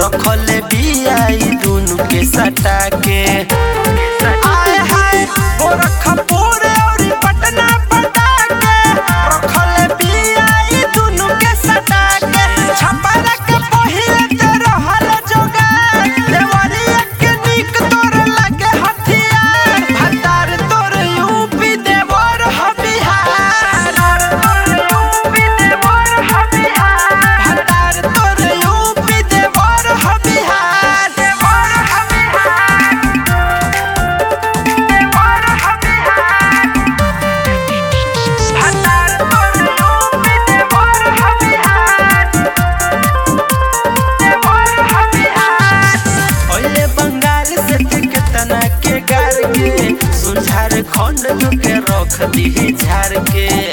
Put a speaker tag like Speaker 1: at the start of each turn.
Speaker 1: रखले बियाई दुनु के सटा के आए हाय गोरखपुर और पटना पटा के रखले बियाई दुनु के सटा के छपरा के पहिले ते रहल जोगा देवरिया के निक तोर लगे हथियार भतार तोर यूपी देवर ह बिहार तोर यूपी देवर ह बिहार भतार तोर यूपी देवर ह बिहार देवर ह बिहार देवर ह बिहार भतार तोर यूपी देवर ह बिहार देवर ह बिहार ओले बंगाल से केतना के गार के सुन झारखंड के रख दी झार के